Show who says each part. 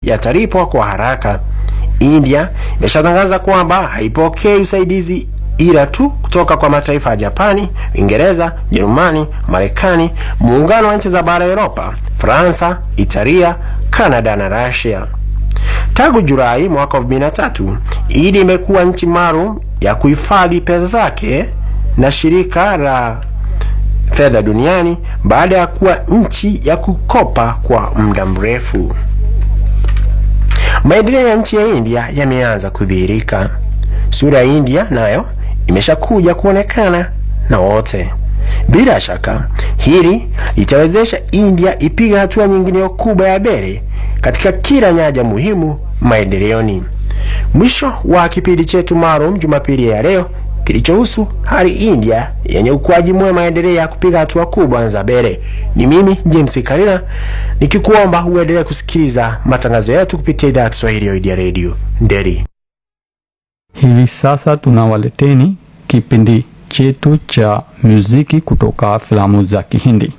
Speaker 1: yatalipwa kwa haraka. India imeshatangaza kwamba haipokei usaidizi ila tu kutoka kwa mataifa ya Japani, Uingereza, Jerumani, Marekani, muungano wa nchi za bara Europa, Fransa, Italia, Kanada na Russia. Tangu Julai mwaka 2003, India imekuwa nchi maalum ya kuhifadhi pesa zake na shirika la fedha duniani baada ya kuwa nchi ya kukopa kwa muda mrefu. Maendeleo ya nchi ya India yameanza kudhihirika. Sura ya India nayo imeshakuja kuonekana na wote. Bila shaka hili litawezesha India ipiga hatua nyingine kubwa ya mbele katika kila nyanja muhimu maendeleoni. Mwisho wa kipindi chetu maalum Jumapili ya leo kilichohusu hali India yenye ukuaji mwema endelea kupiga hatua kubwa za mbele. Ni mimi James Karina nikikuomba uendelee kusikiliza matangazo yetu kupitia idhaa ya Kiswahili ya Idea Radio Nderi.
Speaker 2: Hivi sasa tunawaleteni kipindi chetu cha muziki kutoka filamu za Kihindi.